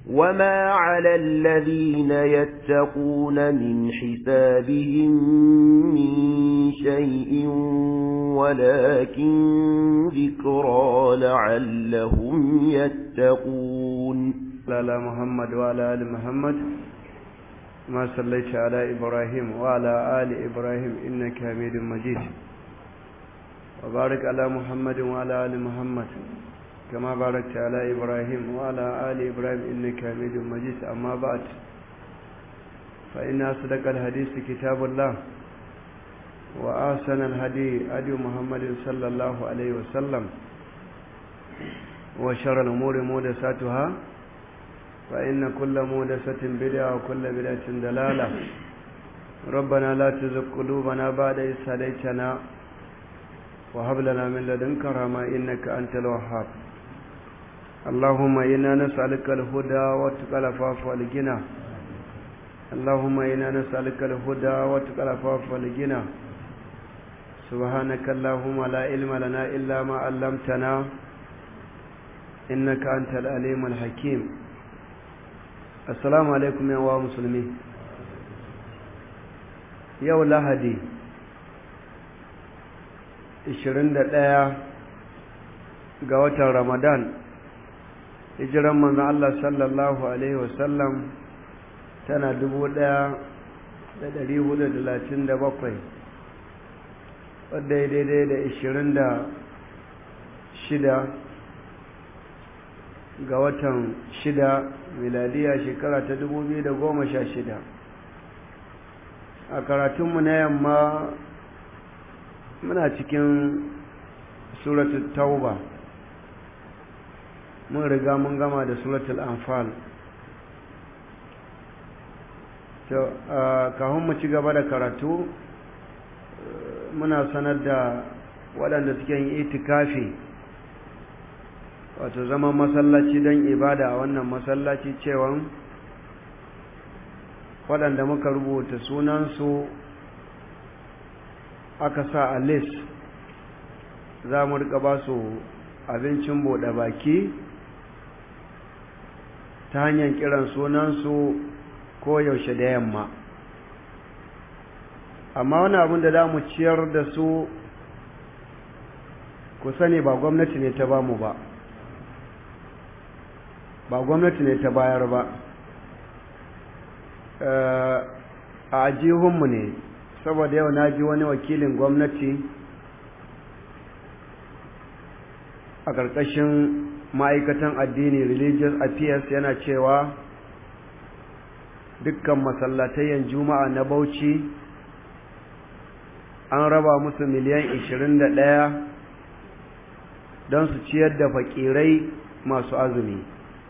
وما على الذين يتقون من حسابهم من شيء ولكن ذكرى لعلهم يتقون على محمد وعلى آل محمد ما صليت على إبراهيم وعلى آل إبراهيم إنك حميد مجيد وبارك على محمد وعلى آل محمد كما باركت على إبراهيم وعلى آل إبراهيم إنك حميد مجيد أما بعد فإن أصدق الحديث كتاب الله وأحسن الهدي هدي محمد صلى الله عليه وسلم وشر الأمور محدثاتها فإن كل محدثة بدعة وكل بدعة دلالة ربنا لا تزغ قلوبنا بعد إذ هديتنا وهب لنا من لدنك رحمة إنك أنت الوهاب اللهم إنا نسألك الهدى والتقى العفاف والغنى اللهم إنا نسألك الهدى والتقى العفاف والغنى سبحانك اللهم لا علم لنا إلا ما علمتنا إنك أنت العليم الحكيم السلام عليكم يا مسلمين yau lahadi 21 ga watan ramadan hijiran manzon Allah sallallahu alaihi wasallam tana 1437 wadda ya daidai da 26 ga watan 6 miladiya shekara ta 2016 a karatunmu na yamma muna cikin suratul tauba mun riga mun gama da suratul anfal to kafin mu ci gaba da karatu muna sanar da waɗanda suke yin itikafi wato zaman masallaci don ibada a wannan masallaci cewan waɗanda muka rubuta sunansu aka sa a list za mu rika ba su abincin buɗe baki ta hanyar kiran sunansu ko yaushe da yamma amma wani abin da za mu ciyar da su ku sani ba gwamnati ne ta bamu ba ba gwamnati ne ta bayar ba a ajihunmu ne saboda yau na ji wani wakilin gwamnati a ƙarƙashin ma'aikatan addini religious affairs yana cewa dukkan masallatayen juma'a na bauchi an raba musu miliyan 21 don su ciyar da fakirai masu azumi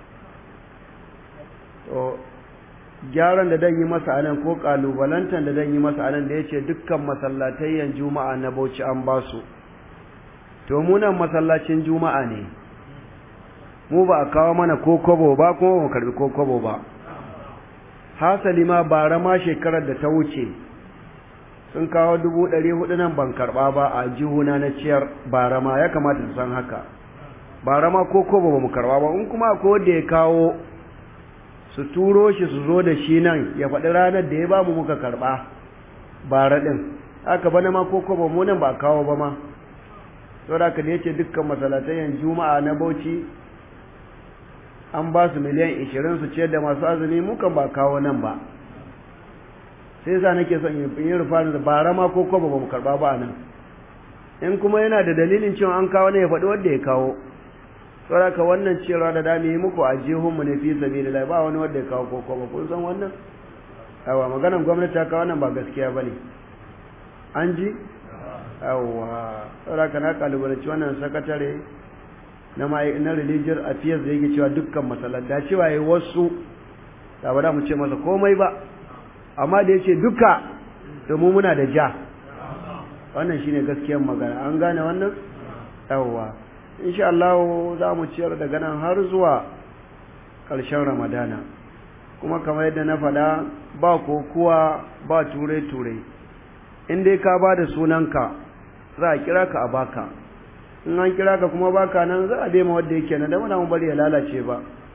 gyaran da dan yi masa anan ko kalubalantan da dan yi masa anan da yace dukkan masallatayyan juma'a na Bauchi an ba su to mu nan masallacin juma'a ne mu ba a kawo mana ko kobo ba kuma mu karbi ko kobo ba hasali ma bara ma shekarar da ta wuce sun kawo dubu ɗari hudu nan ban karɓa ba a jihuna na ciyar bara ma ya kamata su san haka bara ma ko kobo ba mu karɓa ba in kuma ko da ya kawo su turo shi su zo da shi nan ya faɗi ranar da ya ba mu muka karɓa bara ɗin haka bana ma ko kobo mu nan ba kawo ba ma saboda haka da yace dukkan masalatayen juma'a na bauchi an ba su miliyan ishirin su ciyar da masu azumi mukan ba kawo nan ba sai yasa nake son in yi rufa da bara ma ko kobo ba mu karɓa ba nan in kuma yana da dalilin cewa an kawo ne ya faɗi wanda ya kawo saboda wannan cewa da dami muku a jihunmu ne fi sabilillah ba wani wanda ya kawo koko ba kun san wannan yawa maganar gwamnati ta kawo nan ba gaskiya bane an ji yawa saboda na kalubalanci wannan sakatare na na religious affairs da yake cewa dukkan masallaci da cewa yayi wasu da ba da mu ce masa komai ba amma da yace duka to mu muna da ja wannan shine gaskiyar magana an gane wannan yawa insha Allah za mu ciyar daga nan har zuwa ƙarshen Ramadana kuma kamar yadda na faɗa ba kokuwa ba ture-ture in dai ka ba da sunanka za a kira ka a baka in an kira ka kuma baka nan za a daima wadda yake nan da muna mun bari ya lalace ba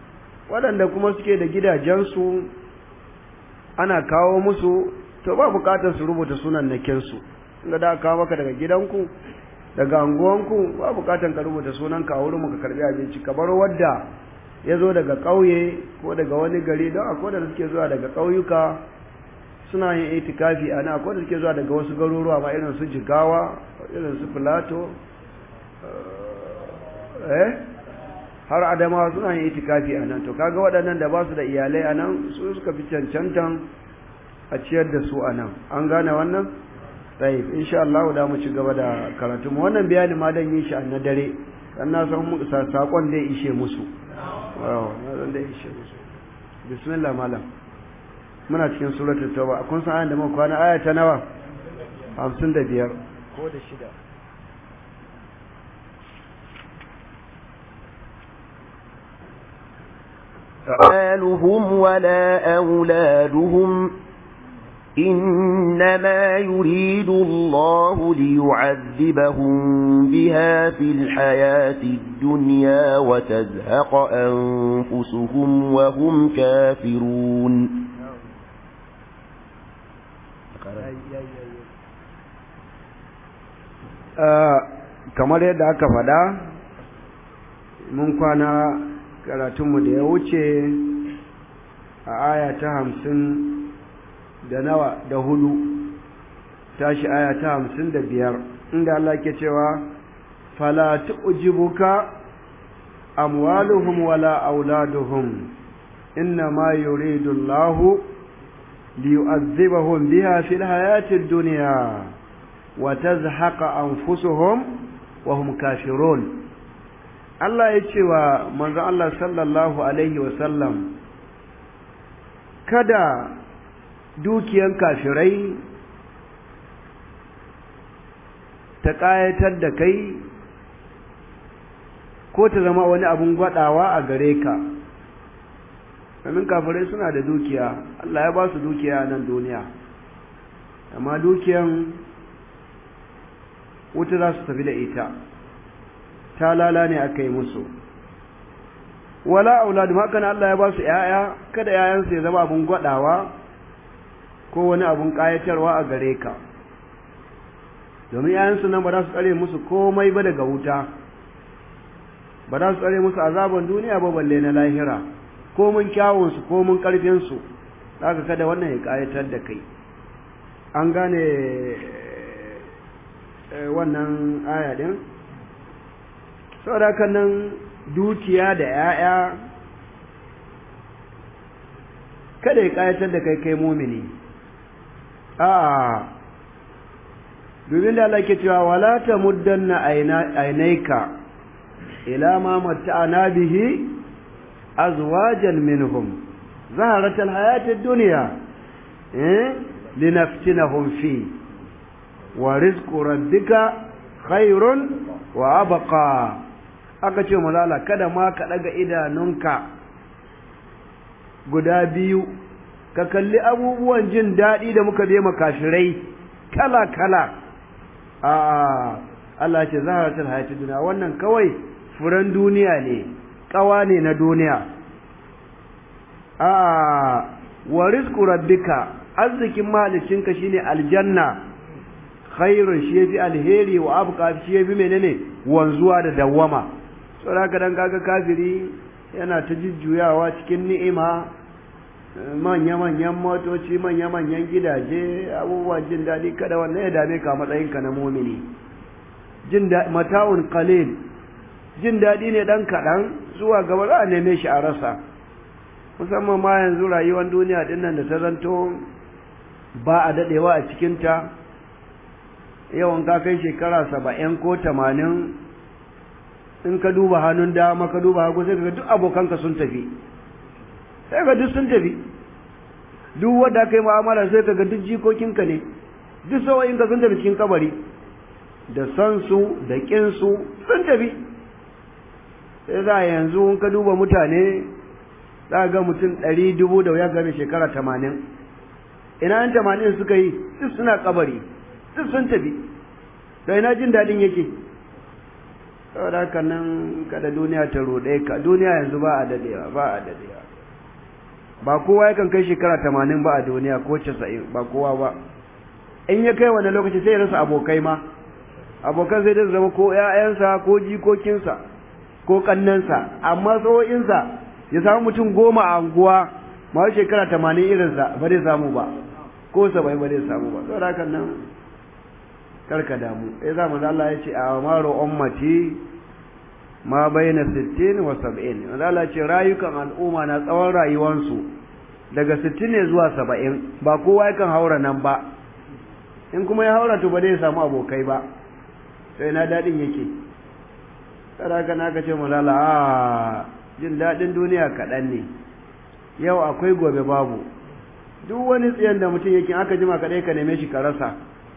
waɗanda kuma suke da gidajensu ana kawo musu to ba bukatar su rubuta sunan nakinsu inda da kawo maka daga gidanku daga anguwanku ba bukatar ka rubuta sunan ka wurin ka karbi abinci ka bar wadda ya zo daga ƙauye ko daga wani gari don akwai da suke zuwa daga ƙauyuka suna yin itikafi a nan akwai da suke zuwa daga wasu garuruwa ma irin su jigawa irin su filato eh har adamawa suna yin itikafi a nan to kaga waɗannan da ba su da iyalai a nan su suka fi cancantan a ciyar da su a nan an gane wannan tsaye insha Allah da mu ci gaba da karatu mu wannan bayani ma dan yi shi na dare dan na san mu sakon da ishe musu wow na da ishe musu bismillah malam muna cikin suratul tauba kun san ayan da muka kwana aya ta nawa 55 ko da shida أموالهم ولا أولادهم إنما يريد الله ليعذبهم بها في الحياة الدنيا وتزهق أنفسهم وهم كافرون kamar yadda aka faɗa mun kwana karatunmu da ya wuce a aya ta hamsin da nawa da hudu tashi aya ta hamsin da biyar inda Allah ke cewa fala tu'jibuka amwaluhum wala auladuhum inna ma yuridu Allah liyu'adhibahum biha fil hayati ad-dunya wa tazhaqa anfusuhum wa hum kafirun Allah ya ce wa manzo Allah sallallahu alaihi wa sallam kada dukiyan kafirai ta ƙayatar da kai ko ta zama wani abun gwadawa a gare ka domin kafirai suna da dukiya Allah ya ba su dukiya nan duniya amma dukiyan wuta za su tafi da ita ta lala ne aka yi musu wala auladu haka Allah ya ba su ‘ya'ya kada ‘ya'yansu ya zama abun gwadawa ko wani abun ƙayatarwa a gare ka domin ‘ya'yansu nan ba za su tsare musu komai ba daga wuta ba za su tsare musu azaban duniya ba balle na lahira ko mun kyawunsu ko mun ƙarfinsu za ka kada wannan ya ƙayatar da kai an gane wannan aya ɗin saboda haka nan dukiya da ‘ya'ya kada ya ƙayatar da kai kai mumini a domin da Allah ke cewa wala ta muddanna ainaika ila ma matta'ana bihi azwajan minhum zaharatal hayatid dunya eh linaftinahum fi wa rizqu rabbika khairun wa abqa aka ce malala kada ma ka daga idanunka guda biyu ka kalli abubuwan jin daɗi da muka je makashirai kala kala a Allah ce zaharatul hayatid dunya wannan kawai furan duniya ne kawa ne na duniya a wa rizqu rabbika arzikin malicinka shine aljanna khairun shi yafi alheri wa abqa shi yafi menene wanzuwa da dawwama saboda dan kaga kafiri yana ta jujjuyawa cikin ni'ima manya-manyan motoci manya-manyan gidaje abubuwan jin daɗi kada wannan ya dame ka matsayinka na mumini jin mata'un qalil jin daɗi ne ɗan kaɗan zuwa gaba za a neme shi a rasa musamman ma yanzu rayuwar duniya ɗin nan da ta zanto ba a daɗewa a cikinta yawan ka kai shekara saba'in ko tamanin in ka duba hannun dama ka duba hagu sai ka ga duk abokanka sun tafi sai ka duk sun tafi duk wanda kai mu'amala sai ka ga duk jikokinka ne duk sauyinka sun tafi cikin kabari da san su da kin su sun tafi sai za yanzu in ka duba mutane za ga mutum ɗari dubu da wuya game shekara tamanin ina yan tamanin suka yi duk suna kabari duk sun tafi da ina jin daɗin yake saboda haka nan kada duniya ta ruɗe ka duniya yanzu ba a dadewa ba a dadewa ba kowa yakan kai shekara tamanin ba a duniya ko casa'in ba kowa ba in ya kai wani lokaci sai ya rasa abokai ma abokan zai da zama ko ‘ya'yansa ko jikokinsa ko ƙannansa amma tsawo'insa ya samu mutum goma a anguwa ma shekara tamanin irinsa ba zai samu ba ko saba'in ba zai samu ba saboda haka nan karka damu sai za mu Allah ya ce a maro ummati ma baina 60 wa 70 wanda Allah ce rayukan al'umma na tsawon rayuwansu daga 60 ne zuwa 70 ba kowa yakan haura nan ba in kuma ya haura to ba zai samu abokai ba sai na dadin yake kada haka na ce mu lala a jin dadin duniya kaɗan ne yau akwai gobe babu duk wani tsiyan da mutum yake aka jima kaɗai ka neme shi ka rasa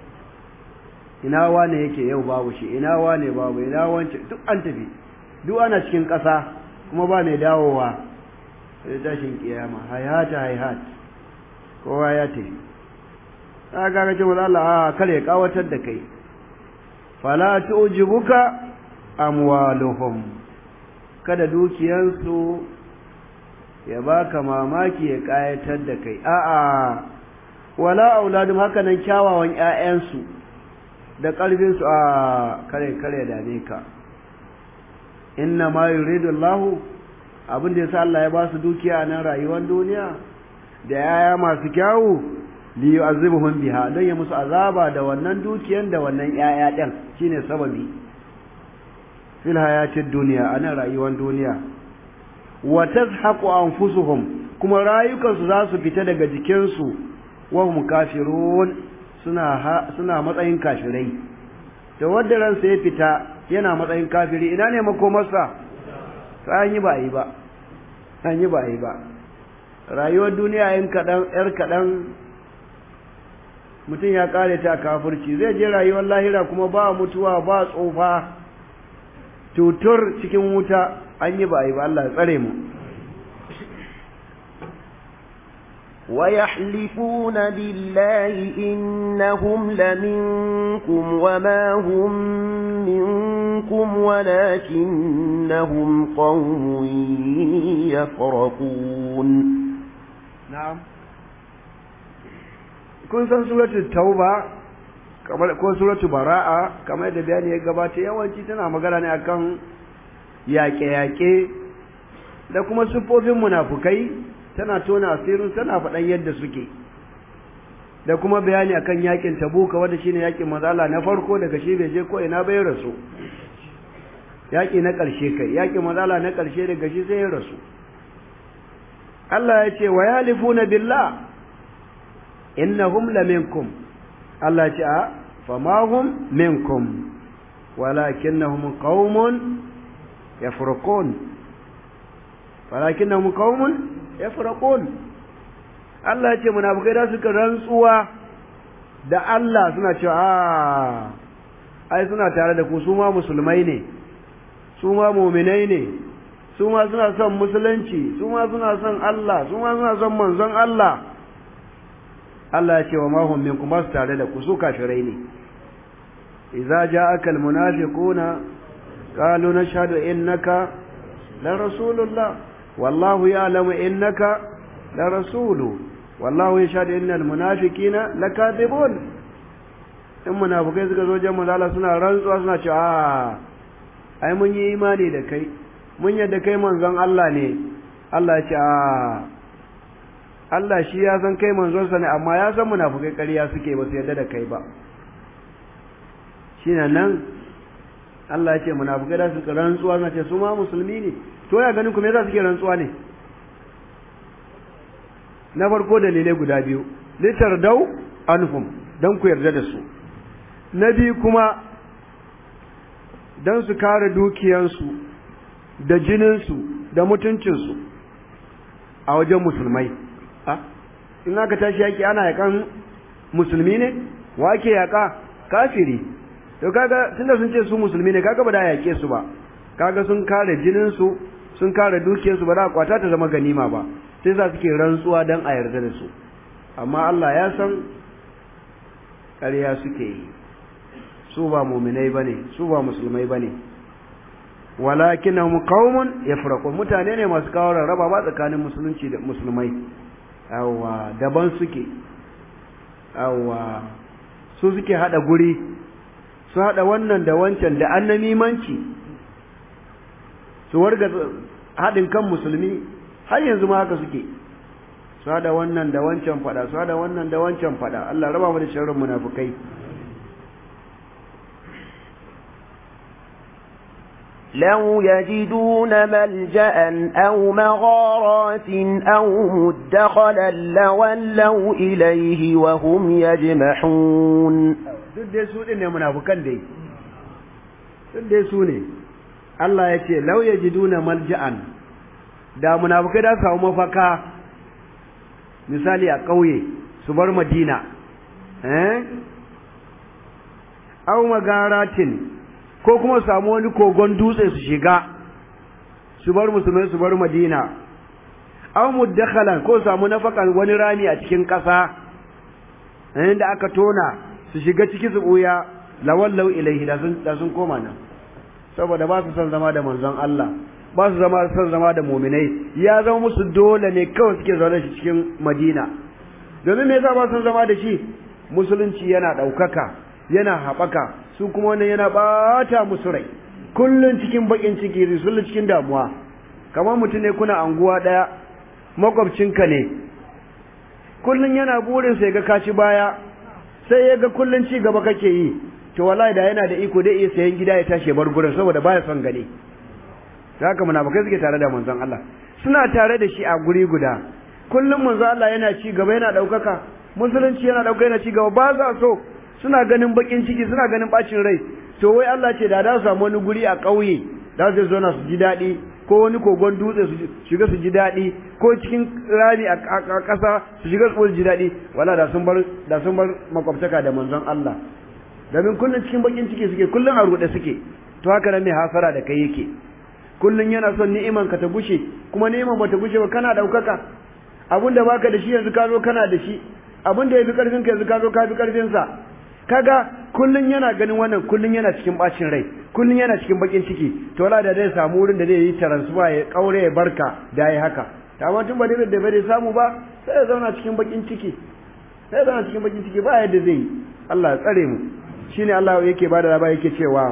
ina wane yake yau babu shi ina wane babu ina wance duk an tafi duk ana cikin ƙasa kuma ba mai dawowa sai tashin kiyama hayata hayhat kowa ya tafi ta ga ce wala Allah a kare kawatar da kai fala tu'jibuka amwaluhum kada dukiyansu ya baka mamaki ya kayatar da kai a'a wala auladum haka nan kyawawan ƴaƴansu da ƙarfinsu a kare kare dame ka inna ma yuridu Allah abin da yasa Allah ya ba su dukiya a nan rayuwar duniya da yaya masu kyawu li yu'azibuhum biha don ya musu azaba da wannan dukiyan da wannan yaya din shine sababi fil hayatid dunya a nan rayuwar duniya wa tazhaqu anfusuhum kuma rayukansu za su fita daga jikinsu wa hum kafirun suna suna matsayin kafirai da wanda ransa ya fita yana matsayin kafiri ina ne makomarsa an yi ba yi ba an yi ba yi ba rayuwar duniya yin kaɗan ‘yar kaɗan mutum ya ƙare ta kafirci zai je rayuwar lahira kuma ba mutuwa ba tsofa tutur cikin wuta an yi ba yi ba Allah ya tsare mu ويحلفون بالله إنهم لمنكم وما هم منكم ولكنهم قوم يفرقون نعم kun san suratul tauba kamar ko suratul bara'a kamar da bayani ya gabata yawanci tana magana ne akan yaƙe-yaƙe da kuma siffofin munafukai tana tona asirin tana faɗan yadda suke da kuma bayani akan yakin tabuka wanda shine yakin mazala na farko daga shi bai je ko ina bai rasu yaki na ƙarshe kai yakin mazala na ƙarshe daga shi sai ya rasu Allah ya ce wa yalifuna billah innahum laminkum Allah ya ce a fama hum minkum walakinnahum qaumun yafraqun walakinnahum qaumun yafraqun Allah ya ce munafikai da suka rantsuwa da Allah suna cewa a ai suna tare da ku su ma musulmai ne su ma mu'minai ne su ma suna son musulunci su ma suna son Allah su ma suna son manzon Allah Allah ya ce wa ma hum minkum ba su tare da ku su kafirai ne idza ja'aka almunafiquna qalu nashhadu innaka la rasulullah والله يعلم إنك لرسول والله يشهد إن المنافقين لكاذبون in munafukai suka zo jan manzala suna rantsuwa suna ce a ai mun yi imani da kai mun yadda kai manzon Allah ne Allah ya ce a Allah shi ya san kai manzonsa ne amma ya san munafukai ƙarya suke ba su yadda da kai ba shine nan Allah ya ce munafukai da suka rantsuwa suna ce su ma musulmi ne to ya ganin ku me yasa suke rantsuwa ne na farko dalilai guda biyu litar dau anhum dan ku yarda da su na biyu kuma dan su kare dukiyansu da jininsu da mutuncinsu a wajen musulmai a in aka tashi yaki ana yakan musulmi ne wa ake yaka kafiri to kaga tunda sun ce su musulmi ne kaga ba da yake su ba kaga sun kare jininsu sun kare dukiyarsu ba za kwata ta zama ganima ba sai za suke rantsuwa don a yarda da su amma Allah ya san ƙarya suke yi su ba muminai bane su ba musulmai bane walakinahum qaumun yafraqun mutane ne masu kawo rarraba ba tsakanin musulunci da musulmai yawa daban suke yawa su suke hada guri su hada wannan da wancan da annamimanci su warga hadin kan musulmi har yanzu ma haka suke su hada wannan da wancan fada su hada wannan da wancan fada Allah raba mu da sharrin munafikai لو يجدون ملجأ أو مغارات أو مدخلا لولوا إليه وهم يجمحون duk dai su ɗin ne munafukan dai duk dai su ne Allah ya ce lau yajiduna malja'an da munafukai da samu mafaka misali a ƙauye su bar madina eh aw magaratin ko kuma samu wani kogon dutse su shiga su bar musulmai su bar madina aw muddakhalan ko samu nafakan wani rami a cikin ƙasa inda aka tona su shiga ciki su buya lawallau ilaihi da sun da sun koma nan saboda ba su son zama da manzon Allah ba su zama son zama da mu'minai ya zama musu dole ne kawai suke zaune shi cikin Madina domin me yasa ba su zama da shi musulunci yana ɗaukaka yana haɓaka su kuma wannan yana ɓata musu rai kullum cikin baƙin ciki kullum cikin damuwa kamar mutum ne kuna anguwa ɗaya makwabcinka ne kullum yana burin sai ga kaci baya sai ya ga kullum ci gaba kake yi to wallahi da yana da iko dai iya sayan gida ya tashi bar gurin saboda baya son gani haka munafikai suke tare da manzon Allah suna tare da shi a guri guda kullum manzon Allah yana ci gaba yana ɗaukaka musulunci yana ɗauka yana ci gaba ba za so suna ganin bakin ciki suna ganin bacin rai to wai Allah ce da da su samu wani guri a ƙauye da su zo na su ji daɗi ko wani kogon dutse su shiga su ji daɗi ko cikin rami a ƙasa su shiga su ji daɗi wala da sun bar da sun bar makwabtaka da manzon Allah domin kullun cikin bakin ciki suke kullun a ruɗe suke to haka nan mai hasara da kai yake kullun yana son ni'iman ka ta gushe kuma ni'iman ba ta gushe ba kana ɗaukaka abin da baka da shi yanzu ka zo kana da shi abin da ya fi ƙarfin ka yanzu ka zo ka fi ƙarfin sa kaga kullun yana ganin wannan kullun yana cikin bacin rai kullun yana cikin bakin ciki to wala da zai samu wurin da zai yi transfer ya kaure ya barka da yi haka amma tun ba da da bai samu ba sai ya zauna cikin bakin ciki sai ya zauna cikin bakin ciki ba yadda zai yi Allah ya tsare mu shine Allah yake bada labari yake cewa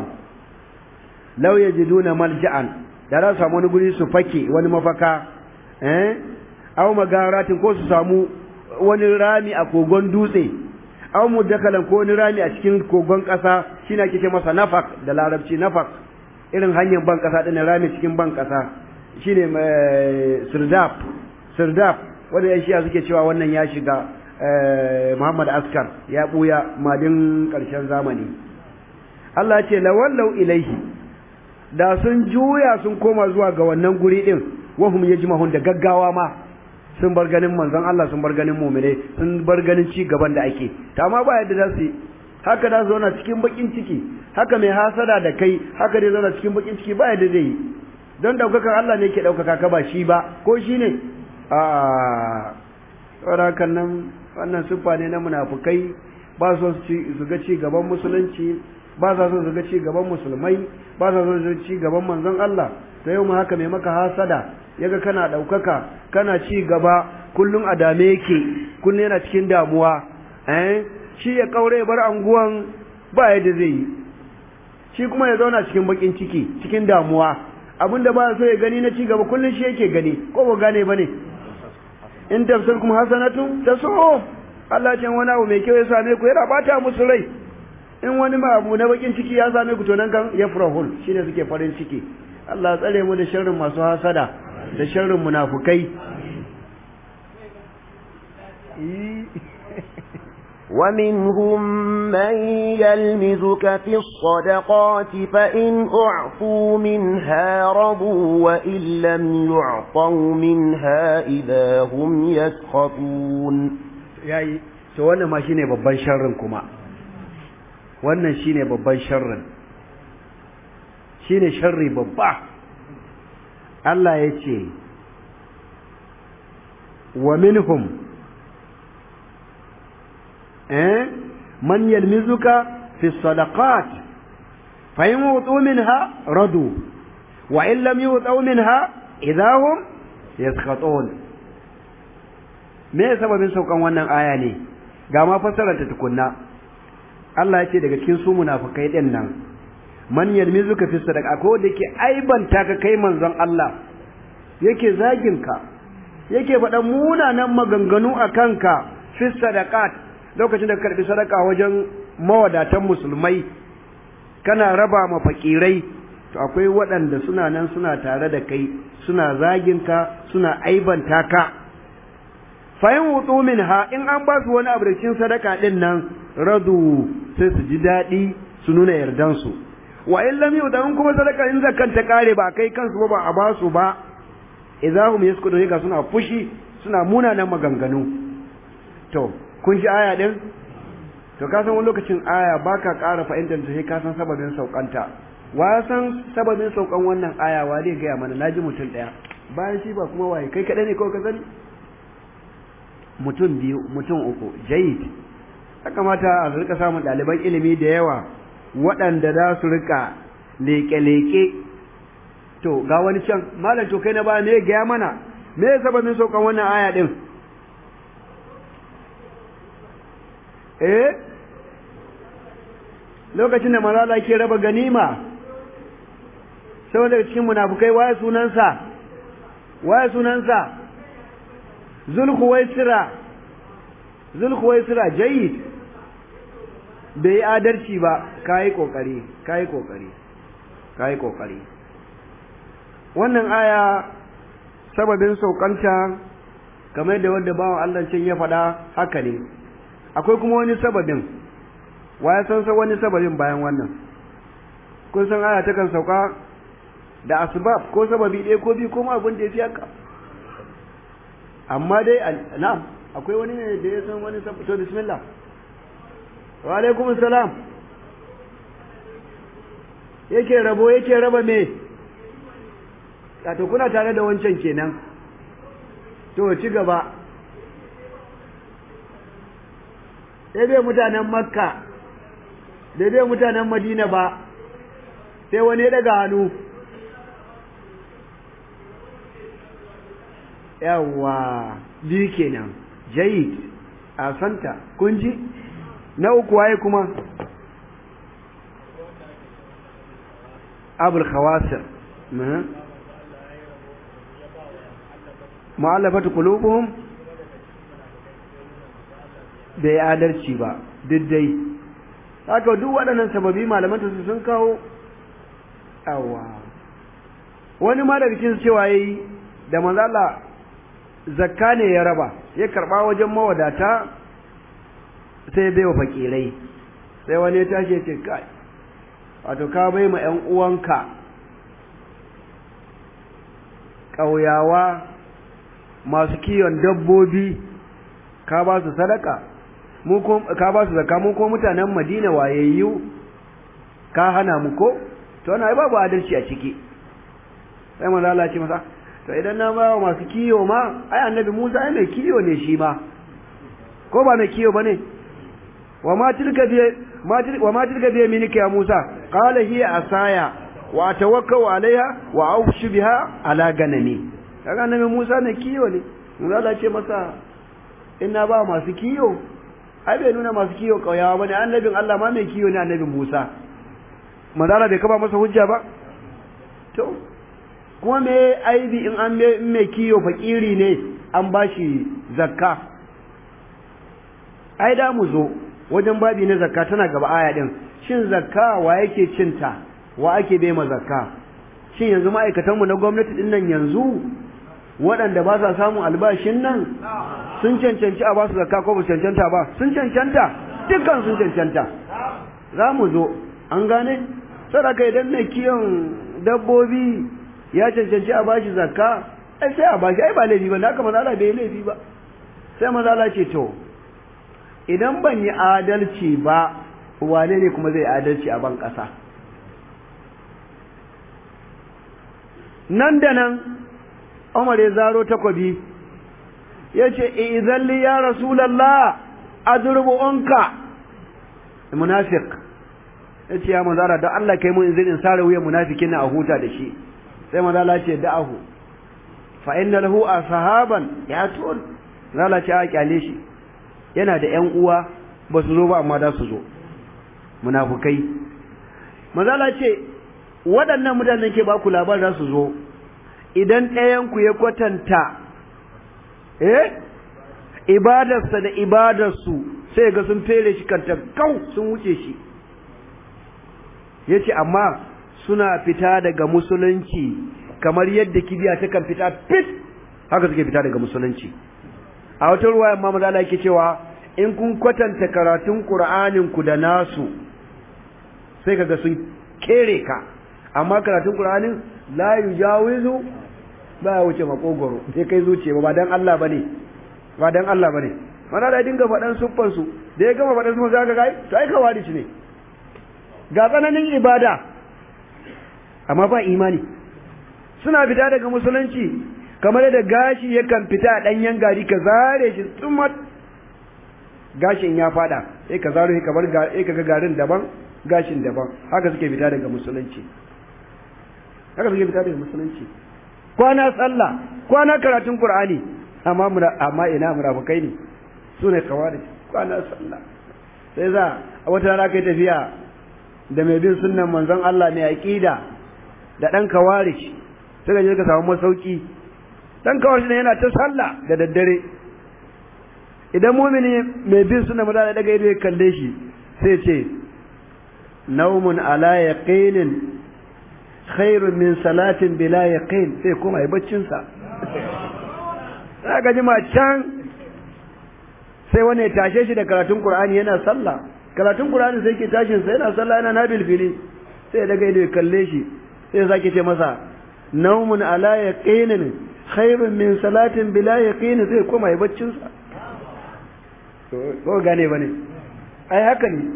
law yajiduna malja'an da za su samu wani guri su fake wani mafaka eh aw magaratin ko su samu wani rami a kogon dutse aw mudakalan ko wani rami a cikin kogon ƙasa shine ake ce masa nafak da larabci nafak irin hanyar ban ƙasa din rami cikin ban ƙasa shine sirdaf sirdaf wanda yan shiya suke cewa wannan ya shiga Muhammad Askar ya buya madin ƙarshen zamani Allah ce lawallau ilaihi da sun juya sun koma zuwa ga wannan guri din wahum yajmahun da gaggawa ma sun bar ganin manzon Allah sun bar ganin mu'mine sun bar ganin ci gaban da ake ta amma ba yadda za su yi haka da zauna cikin bakin ciki haka mai hasada da kai haka dai zauna cikin bakin ciki ba yadda zai yi don daukakan Allah ne ke daukaka ka ba shi ba ko shi ne a tsorakan nan wannan siffa ne na munafukai ba so su ga ci gaban musulunci ba sa so su ga ci gaban musulmai ba sa so su ga ci gaban manzon Allah to yau ma haka mai maka hasada yaga kana ɗaukaka kana ci gaba kullum a dame yake kullum yana cikin damuwa eh shi ya kaure bar anguwan ba yadda zai yi shi kuma ya zauna cikin bakin ciki cikin damuwa abinda ba so ya gani na ci gaba kullum shi yake gani ko ba gane bane in tafsir kuma hasanatu taso Allah ce wani abu mai kyau ya same ku yana bata musu rai in wani ma abu na bakin ciki ya same ku to nan kan yafrahul shine suke farin ciki Allah tsare mu da sharrin masu hasada da sharrin munafukai ومنهم من يلمزك في الصدقات فإن أعطوا منها رضوا وإن لم يعطوا منها إذا هم يسخطون yayi to wannan ma shine babban sharrin kuma wannan shine babban sharrin shine sharri babba Allah ya ce wa minhum eh man yalmizuka fi sadaqat fa in wutu minha radu wa in lam yu'taw minha idahum yaskhatun me sababin saukan wannan aya ne ga ma fassarar ta tukunna Allah ya ce daga cikin su munafikai din nan man yalmizuka fi sadaqa ko da yake aibanta ka kai manzon Allah yake zagin ka yake faɗan munanan maganganu a kanka fi sadaqat lokacin da karbi sadaka wajen mawadatan musulmai kana raba ma fakirai to akwai waɗanda suna nan suna tare da kai suna zagin ka suna aibanta ka fayin wutu minha in an ba su wani abu da cikin sadaka din nan radu sai su ji daɗi su nuna yardansu wa in lam yuta in kuma sadaka in zakan ta kare ba kai kansu ba ba a ba su ba idahum yaskudu ga suna fushi suna munanan maganganu to kun ji aya din to ka san wani lokacin aya baka ƙara fahimtar ta sai ka san sababin saukanta wa san sababin saukan wannan aya wa zai gaya mana naji mutum ɗaya bayan shi ba kuma waye kai kaɗai ne kawai ka sani mutum biyu mutum uku jayid ya kamata a rika samun ɗaliban ilimi da yawa waɗanda za su rika leƙe-leƙe to ga wani can malam to kai na ba me gaya mana me ya sababin saukan wannan aya ɗin eh lokacin da malala ke raba ganima saboda cikin munafukai waye sunansa waye sunansa zulhuwaisira zulhuwaisira jayyid bai adalci ba kai kokari kai kokari kai kokari wannan aya sababin saukanta kamar da wanda bawan Allah can ya faɗa haka ne akwai kuma wani sababin waya san sa wani sababin bayan wannan kun san aya takan sauka da asbab ko sababi ɗaya ko biyu ko ma abin da ya fi haka amma dai na'am akwai wani ne da ya san wani sabab to bismillah wa alaikum salam yake rabo yake raba me to kuna tare da wancan kenan to ci gaba sai bai mutanen makka da bai mutanen madina ba sai wani ya daga hannu yawwa biyu kenan jayid a santa kunji na uku waye kuma abul khawasir mu'allafatu qulubuhum bai adalci ba diddai haka duk waɗannan sababi malaman su sun kawo awa wani ma daga cikin cewa yayi da manzo Allah zakka ne ya raba ya karba wajen mawadata sai bai wa fakirai sai wani ya tashi ya ce kai wato ka bai ma ƴan uwanka ƙauyawa masu kiwon dabbobi ka ba su sadaka mu ko ka ba su zakka mu ko mutanen Madina wayayyu ka hana mu ko to wannan ai babu adalci a ciki sai manzo Allah ce masa to idan na bawa masu kiyo ma ai annabi Musa ai mai kiyo ne shi ma ko ba mai kiyo bane wa ma tilka bi ma tilka wa ma tilka bi yaminika ya Musa qala hiya asaya wa atawakkau alaiha wa aufshu biha ala ganami kaga annabi Musa ne kiyo ne manzo Allah ce masa ina ba masu kiyo ai bai nuna masu kiyo kauyawa bane annabin Allah ma mai kiyo ne annabin Musa manzo Allah bai kaba masa hujja ba to kuma me aibi in an mai kiyo fakiri ne an bashi zakka ai da mu zo wajen babi na zakka tana gaba aya din shin zakka wa yake cinta wa ake bai ma zakka shin yanzu ma'aikatan mu na gwamnati din nan yanzu waɗanda ba sa samun albashin nan sun cancanci a ba su zakka ko ba cancanta ba sun cancanta dukkan sun cancanta za mu zo an gane sadaka idan mai kiyon dabbobi ya cancanci a bashi zakka ai sai a bashi ai ba laifi ba haka maza Allah bai laifi ba sai maza Allah ce to idan ban yi adalci ba wane ne kuma zai adalci a ban ƙasa nan da nan Umar ya zaro takwabi ya ce idan li ya rasulallah adrubu unka munafiq ya ce ya manzara don Allah kai mun izinin sare wuyan munafikin na a huta da shi sai manzala ce da'ahu fa inna lahu ashaban ya tun manzala ce a kyale shi yana da ƴan uwa ba su zo ba amma da su zo munafukai manzala ce waɗannan mutanen ke ba ku labarin za su zo idan ɗayanku ya kwatanta eh ibadarsa da ibadarsu sai ga sun fere shi kanta kau sun wuce shi ya ce amma suna fita daga musulunci kamar yadda kibiya ta kan fita fit haka suke fita daga musulunci a wata ruwa yamma maza Allah yake cewa in kun kwatanta karatun Qur'anin ku da nasu sai kaga sun kere ka amma karatun Qur'anin la yujawizu ba ya wuce makogoro sai kai zuciya ba dan Allah bane ba dan Allah bane mana da dinga faɗan suffan su da ya gama faɗan su zaka ga to ai kawari ne ga tsananin ibada amma ba imani suna fita daga musulunci kamar da gashi yakan fita a ɗanyen gari ka zare shi tsumat gashin ya fada sai ka zaro ka bar sai ka ga garin daban gashin daban haka suke fita daga musulunci haka suke fita daga musulunci kwana sallah kwana karatun qur'ani amma amma ina munafikai ne su ne kawari kwana sallah sai za a wata rana kai tafiya da mai bin sunnan manzon Allah mai aqida da dan kawari sai je ka samu masauki dan kawari ne yana ta sallah da daddare idan mumini mai bin sunnan manzon Allah daga ido ya kalle shi sai ce naumun ala yaqinin khairun min salatin bila yaqin sai kuma yi baccin sa sai ga jima can sai wani ya tashe shi da karatun Qur'ani yana sallah karatun Qur'ani sai ke tashin sa yana sallah yana nabil fili sai ya daga ido ya kalle shi sai ya sake ce masa naumun ala yaqinin khairun min salatin bila yaqin sai kuma yi baccin sa ko gane bane ai haka ne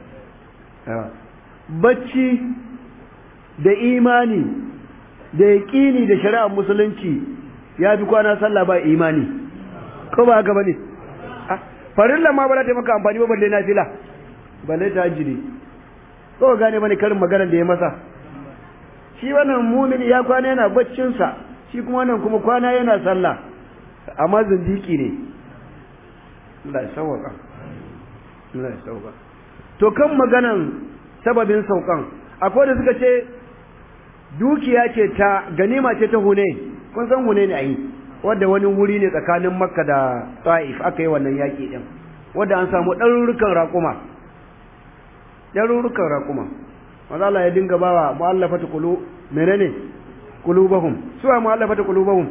bacci da imani da yaƙini da shari'ar musulunci ya fi kwana sallah ba imani ko ba haka bane farilla ma ba za ta maka amfani ba balle na fila balle ta hajjiri ko gane bane karin magana da ya masa shi wannan mumin ya kwana yana baccinsa shi kuma wannan kuma kwana yana sallah amma zindiki ne Allah ya sauwaka Allah ya sauwaka to kan maganan sababin saukan akwai da suka ce dukiya ce ta ganima ce ta hune kun san hune ne ayi wanda wani wuri ne tsakanin makka da ta'if aka yi wannan yaƙi din wanda an samu ɗarurrukan raƙuma ɗarurrukan raƙuma maza Allah ya dinga bawa mu'allafata qulu menene qulubahum suwa mu'allafata qulubahum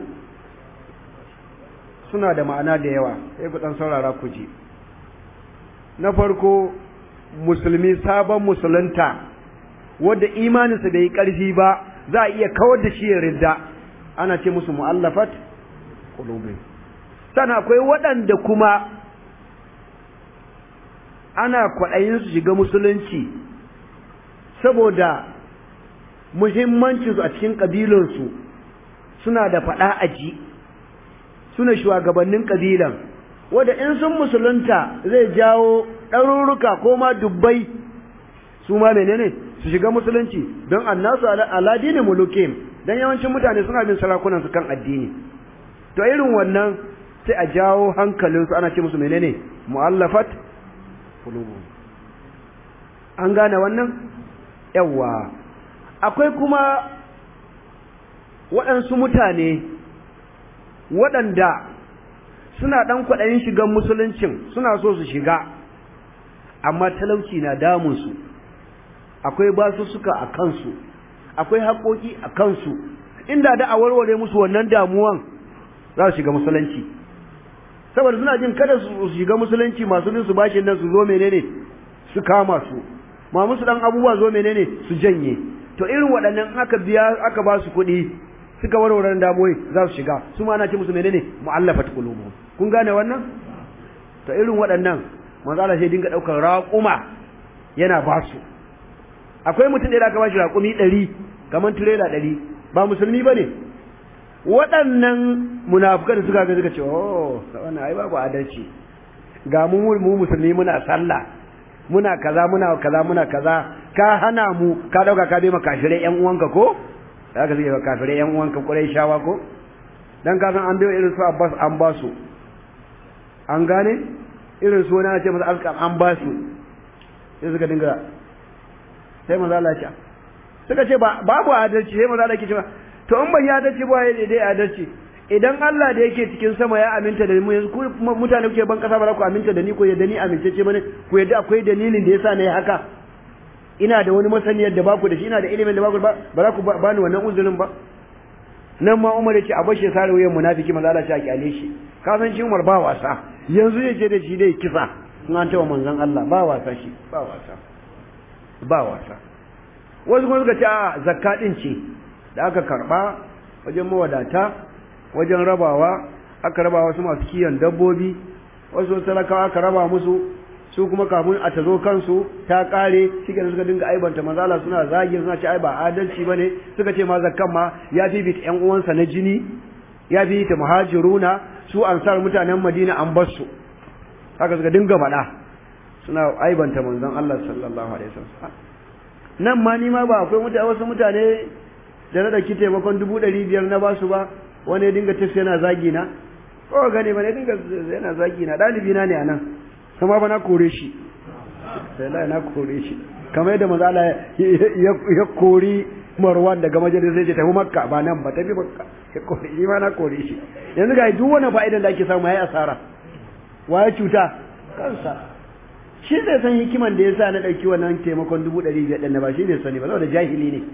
suna da ma'ana da yawa sai ku dan saurara ku ji na farko musulmi sabon musulunta wadda imaninsa bai yi ƙarfi ba za a iya kawar da shi ya ridda ana ce musu mu'allafat qulubi sana akwai waɗanda kuma ana kwaɗayin su shiga musulunci saboda muhimmancinsu a cikin ƙabilansu suna da faɗa aji suna shugabannin ƙabilan wadda in sun musulunta zai jawo ɗaruruka ko ma dubbai su ma menene su shiga musulunci don annasu ala dini mulukim don yawancin mutane suna bin sarakunan su kan addini to irin wannan sai a jawo hankalinsu ana ce musu menene mu'allafat qulubu an gane wannan yawa akwai kuma waɗansu mutane waɗanda suna ɗan kwaɗayin shigan musuluncin suna so su shiga amma talauci na damunsu akwai basussuka a kansu akwai haƙoƙi a kansu inda da a warware musu wannan damuwan za su shiga musulunci saboda suna jin kada su shiga musulunci masu bin su bashin nan su zo menene su kama su ma musu dan abubuwa zo menene su janye to irin waɗannan aka biya aka ba su kuɗi suka warware damuwai za su shiga su ma ana ce musu menene mu'allafat qulubuhum kun gane wannan to irin waɗannan manzo Allah sai dinga daukar raƙuma yana ba su akwai mutum da aka ba shi raƙumi ɗari kamar tirela ɗari ba musulmi ba ne waɗannan munafukan suka ga suka ce oh wannan ai babu adalci ga mu mu musulmi muna sallah muna kaza muna kaza muna kaza ka hana mu ka dauka ka bai maka shirai yan uwanka ko da aka suke kafirai yan uwanka kurai shawa ko dan ka san an biyo irin su Abbas an ba su an gane irin su wani ce masa alƙam an ba su sai suka dinga sai maza Allah ya suka ce ba babu adalci sai maza Allah ke cewa to in ban yi adalci ba ya dai adalci idan Allah da yake cikin sama ya aminta da mu yanzu ku mutane kuke ban kasa ba za ku aminta da ni ko yadda ni amincece bane ku yadda akwai dalilin da yasa na yi haka ina da wani masaniyar da baku da shi ina da ilimin da baku ba ba za ku ba ni wannan uzurin ba nan ma Umar ya ce a bashe sare wuyan munafiki maza Allah ya kyale shi ka san shi Umar ba wasa yanzu ya ce da shi dai kisa in an tawa manzon Allah ba wasa shi ba wasa ba wasa wasu kuma suka ce a zakka din ce da aka karba wajen mawadata wajen rabawa aka raba wasu masu kiyon dabbobi wasu talakawa aka raba musu su kuma kafin a tazo kansu ta kare shike da suka dinga aibanta manzala suna zagi suna ce ai ba adalci bane suka ce ma zakkan ma ya fi bit ƴan uwansa na jini ya fi ta muhajiruna su ansar mutanen Madina an bar su haka suka dinga faɗa suna aibanta manzon Allah sallallahu alaihi wasallam nan ma ni ma ba akwai mutane wasu mutane da na dauki taimakon dubu ɗari biyar na basu ba wani ya dinga tafi yana zagi na ko gane ba ne dinga yana zagi na ɗalibi na ne a nan kuma ba na kore shi sai la na kore shi kamar yadda maza Allah ya kori Marwan daga majalis sai ya tafi Makka ba nan ba tafi Makka ya kore shi ma na kore shi yanzu ga duk wani fa'idan da ake samu yayi asara waye cuta kansa shi zai san hikiman da yasa na dauki wannan taimakon dubu ɗari biyar ɗin na ba shi bai sani ba saboda jahili ne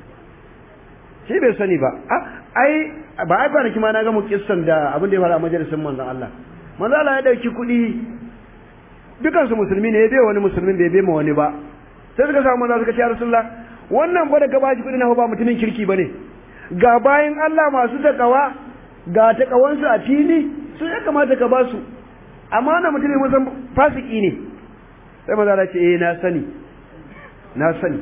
shi bai sani ba ai ba ai kwanaki ma na ga mu kissan da abin da ya faru a majalisin manzon Allah manzon Allah ya dauki kuɗi dukan su musulmi ne ya bai wani musulmin bai bai ma wani ba sai suka samu manzon suka ce ya rasulullah wannan ba da ka bashi kuɗi na ba mutumin kirki bane ga bayin Allah masu takawa ga takawansu a fili su ya kamata ka ba su amma na mutumin musan fasiki ne sai manzon Allah ce eh na sani na sani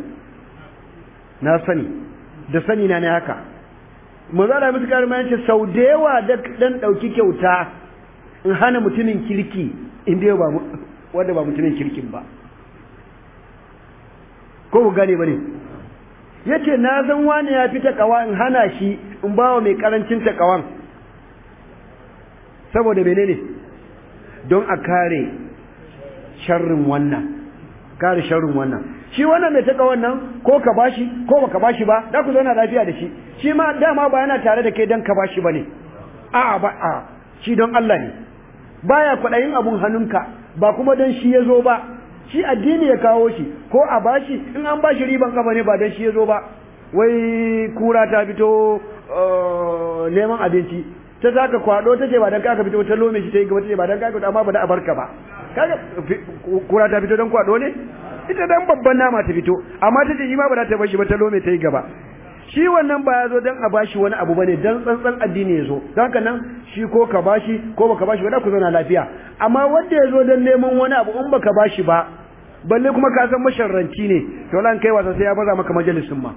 na sani da sani na ne haka manzo Allah musu karma yace sau da yawa da dan dauki kyauta in hana mutumin kirki inda ba wanda ba mutumin kirkin ba ko ku gane bane yace na san wani ya fita kawa in hana shi in bawa mai karancin takawan saboda menene don a kare sharrin wannan kare sharrin wannan shi wannan mai taka wannan ko ka bashi ko baka bashi ba da ku zauna lafiya da shi shi ma dama ba yana tare da kai dan ka bashi bane a'a ba a shi don Allah ne baya kwadayin abun hannunka ba kuma dan shi yazo ba shi addini ya kawo shi ko a bashi in an bashi riban kafa ne ba dan shi yazo ba wai kura ta fito neman abinci ta zaka kwado tace ba dan ka fito ta lome shi ta yi gaba tace ba dan ka amma ba da abarka ba kaga kura ta fito dan kwado ne ita dan babban nama ta fito amma ta ce shi ma ba za ta bashi ba ta lome ta yi gaba shi wannan ba ya zo dan a bashi wani abu bane dan tsantsan addini ya zo don haka nan shi ko ka bashi ko baka bashi ba da ku zauna lafiya amma wanda ya zo dan neman wani abu in baka bashi ba balle kuma ka san masharranci ne to lan kai wasa sai ya baza maka majalisin ma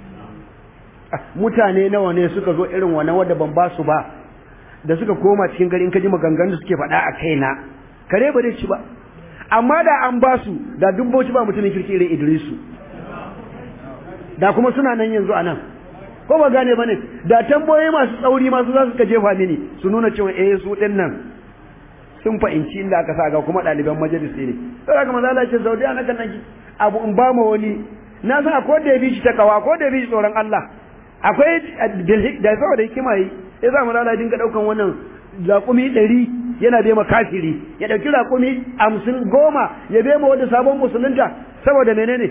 mutane nawa ne suka zo irin wannan wanda ban ba su ba da suka koma cikin gari in ka ji maganganun da suke faɗa a kaina kare ba zai ci ba amma da an ba su da dubboci ba mutumin kirki irin Idrisu da kuma suna nan yanzu anan ko ba gane bane da tamboyi masu tsauri masu za su ka jefa mini su nuna cewa eh su din nan sun fahimci inda aka sa ga kuma ɗaliban majalisi ne sai haka manzo Allah ya ce zaudi ana kan nan abu in ba ma wani na san akwai da ya bi shi takawa ko da ya bi shi tsoron Allah akwai da saboda hikima yi sai za mu lala dinga daukan wannan laƙumi ɗari yana bai ma kafiri ya ɗauki laƙumi hamsin goma ya bai ma wanda sabon musulunta saboda menene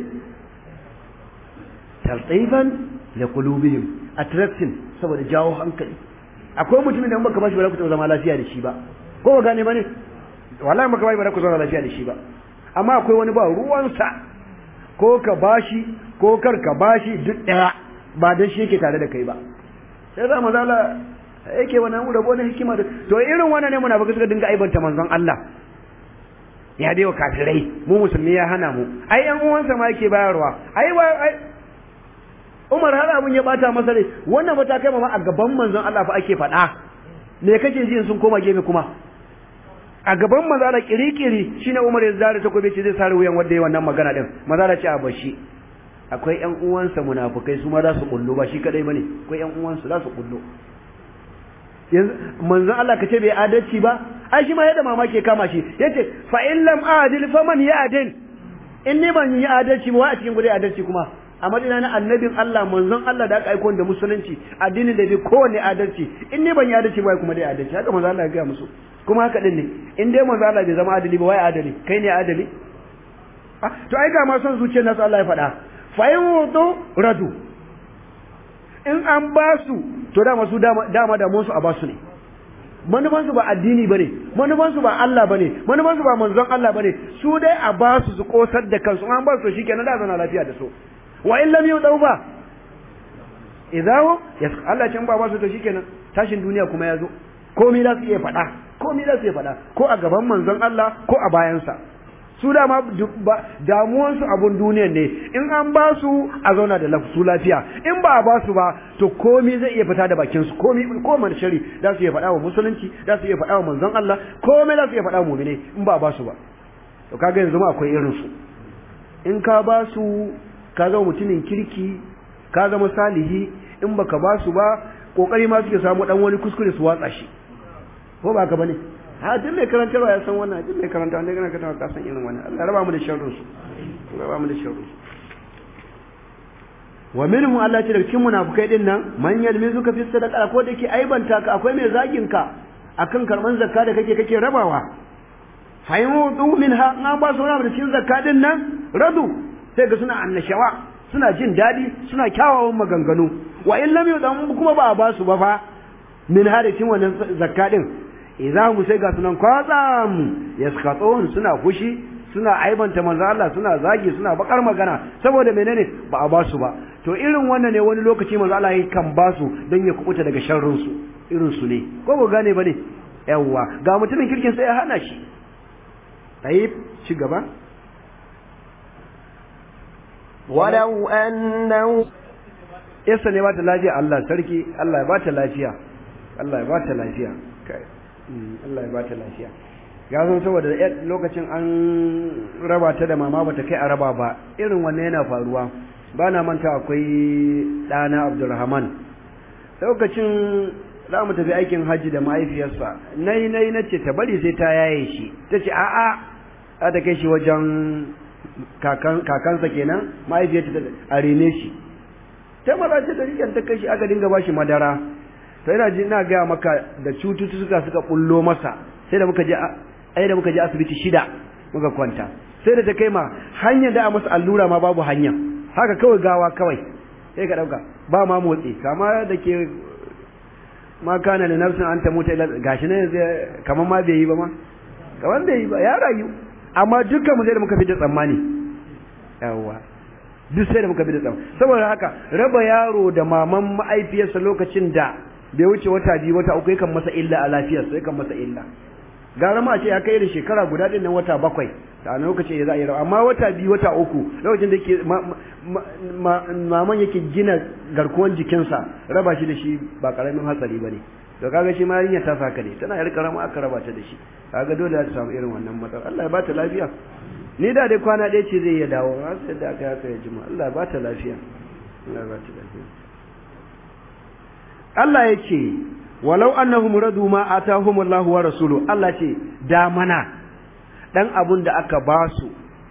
taltaifan da kulubihim attraction saboda jawo hankali akwai mutumin da in baka bashi ba za ku zama lafiya da shi ba ko ba gane bane wallahi baka bashi ba za ku zama lafiya da shi ba amma akwai wani ba ruwansa ko ka bashi ko kar ka bashi duk ɗaya ba dan shi yake tare da kai ba sai za mu zala yake wannan rabo na hikima da to irin wannan ne munafiki suka dinga aibanta manzon Allah ya dai wa kafirai mu musulmi ya hana mu ai yan uwansa ma yake bayarwa ai ai Umar har abun ya bata masa rai wannan ba ta kai ma a gaban manzon Allah fa ake faɗa me kake ji sun koma gefe kuma a gaban manzon Allah kirikiri shine Umar ya zare takobi ce zai sare wuyan wanda yayi wannan magana din manzon Allah ce a bashi akwai ƴan uwansa munafukai su ma za su kullu ba shi kadai bane akwai ƴan uwansu za su kullu yanzu manzon Allah kace bai adalci ba ai shi ma yadda mamaki ya kama shi yace fa in lam adil faman ya'dil in ni ban yi adalci ba a cikin gudai adalci kuma a madina na annabin Allah manzon Allah da aka aiko da musulunci addinin da bai kowanne adalci in ni ban yi adalci ba kuma dai adalci haka manzon Allah ya gaya musu kuma haka din ne in dai manzon Allah bai zama adali ba wai adali kai ne adali to ai ga ma son zuciyar nasu Allah ya faɗa fa in wudu radu in an ba su to dama su dama da su a ba su ne manufansu ba addini bane manufansu ba Allah bane manufansu ba manzon Allah bane su dai a ba su su kosar da kansu an ba su shikenan da zana lafiya da su wa in lam yudau ba idahu yas Allah can ba ba su to shikenan tashin duniya kuma ya zo komai za su iya faɗa komai za su iya faɗa ko a gaban manzon Allah ko a bayansa su dama damuwansu abun duniyan ne in an ba su a zauna da su lafiya in ba a ba su ba to komi zai iya fita da bakin su komi ko man shari za su iya faɗa wa musulunci za su iya faɗa wa manzon Allah komai za su iya faɗa wa mu'mine in ba a ba su ba to kaga yanzu ma akwai irin su in ka ba su ka zama mutumin kirki ka zama salihi in baka ba su ba kokari ma suke samu dan wani kuskure su watsa shi ko ba ka bane ha duk mai karantarwa ya san wannan duk mai karanta wanda kana karantarwa ka san irin wannan Allah raba mu da sharrin su raba mu da sharrin su wa minhum Allah ce da cikin munafikai din nan man yalmizuka fi sadaqa ko da ke aibanta ka akwai mai zagin ka akan karban zakka da kake kake rabawa fa yudu minha na ba su rabu da cikin zakka din nan radu sai ga suna annashawa suna jin dadi suna kyawawan maganganu wa in lam yudan kuma ba a ba su ba fa min harikin wannan zakka din idza mu sai ga sunan kwatsam yaskatun suna fushi suna aibanta manzo Allah suna zagi suna bakar magana saboda menene ba a basu ba to irin wannan ne wani lokaci manzo Allah kan basu don ya kubuta daga sharrin su irin su ne ko ba gane bane yawa ga mutumin kirkin sai ya hana shi tayyib ci gaba ولو أنه yasa ne ba ta lafiya Allah sarki Allah ya ba ta lafiya Allah ya ba ta lafiya kai Allah ya ba ta lafiya ya zo saboda lokacin an raba ta da mama bata kai a raba ba irin wannan yana faruwa ba na manta akwai ɗana Abdulrahman lokacin za mu tafi aikin hajji da mahaifiyarsa nai nai na ce ta bari sai ta yaye shi ta ce a'a za ta kai shi wajen kakansa kenan mahaifiyarta a rene shi ta maza ce ta rikin ta kai shi aka dinga ba shi madara sai ina ji ina gaya maka da cututtuka suka bullo masa sai da muka je ai da muka je asibiti shida muka kwanta sai da ta kai ma hanyar da a masa allura ma babu hanya haka kawai gawa kawai sai ka dauka ba ma motsi kama da ke ma kana da nafsin an ta mutu ila gashi ne kamar ma bai yi ba ma kamar bai yi ba ya rayu amma dukkan mu sai da muka fi da tsammani yawwa duk sai da muka fi da tsammani saboda haka raba yaro da maman ma'aifiyarsa lokacin da bai wuce wata biyu wata uku yakan masa illa a lafiyarsa yakan masa illa gara ma a ce ya kai da shekara guda din nan wata bakwai da a lokacin ya za a yi rawa amma wata biyu wata uku lokacin da ke maman yake gina garkuwan jikinsa raba shi da shi ba karamin hatsari ba ne to kaga shi ma yarinya ta saka ne tana yar karama aka raba ta da shi kaga dole za ta samu irin wannan matsala Allah ya ba ta lafiya ni da dai kwana ɗaya ce zai iya dawo har sai da aka haka ya jima Allah ya ba ta lafiya Allah ya ba ta lafiya Allah ya ce walau annahum radu ma atahum Allah wa rasuluhu Allah ce da mana dan abun da aka ba su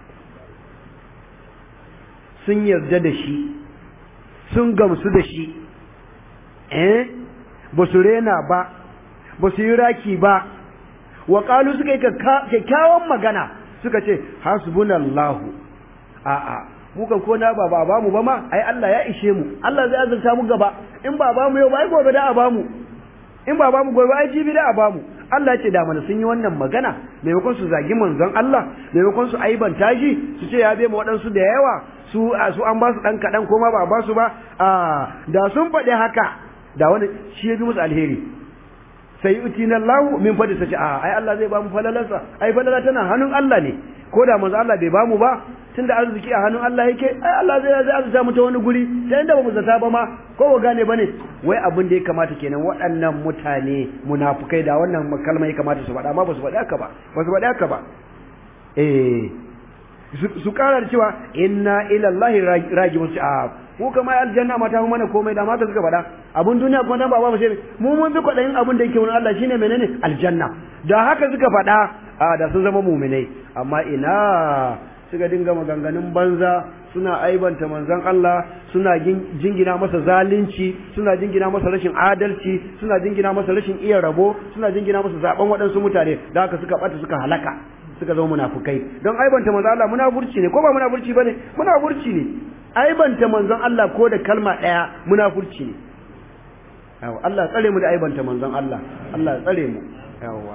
sun yarda da shi sun gamsu da shi eh ba su rena ba ba su yi raki ba wa qalu suka yi kyakkyawan magana suka ce hasbunallahu a'a mu kan ko na ba ba ba mu ba ma ai Allah ya ishe mu Allah zai azurta mu gaba in ba ba mu yau ba ai gobe da a ba mu in ba ba mu gobe ai jibi da a ba mu Allah ce da mana sun yi wannan magana maimakon su zagi manzon Allah maimakon su aibanta shi su ce ya bai mu waɗansu da yawa su su an ba su ɗan kaɗan ko ma ba ba su ba a da sun faɗi haka da wani shi ya bi musu alheri sai utina Allah min fadi sace a ai Allah zai ba mu falalarsa ai falala tana hannun Allah ne ko da manzo Allah bai ba mu ba tunda arziki a hannun Allah yake ai Allah zai zai azuta mu ta wani guri ta inda ba mu zata ba ma ko ba gane bane wai abin da ya kamata kenan waɗannan mutane munafukai da wannan kalma ya kamata su faɗa amma ba su faɗi haka ba ba su faɗi haka ba eh su kara da cewa inna ila Allah rajiun a mu kama aljanna mata mu mana komai da mata suka faɗa abun duniya kuma dan ba ba sai mu mun bi kwadayin abun da yake wurin Allah shine menene aljanna da haka suka faɗa a da sun zama mu'minai amma ina suka dinga maganganun banza suna aibanta manzon Allah suna jingina masa zalunci suna jingina masa rashin adalci suna jingina masa rashin iya rabo suna jingina masa zaben waɗansu mutane da haka suka bata suka halaka suka zama munafukai don aibanta manzon Allah munafurci ne ko ba munafurci bane munafurci ne aibanta manzon Allah ko da kalma ɗaya munafurci ne yawa Allah tsare mu da aibanta manzon Allah Allah tsare mu yawa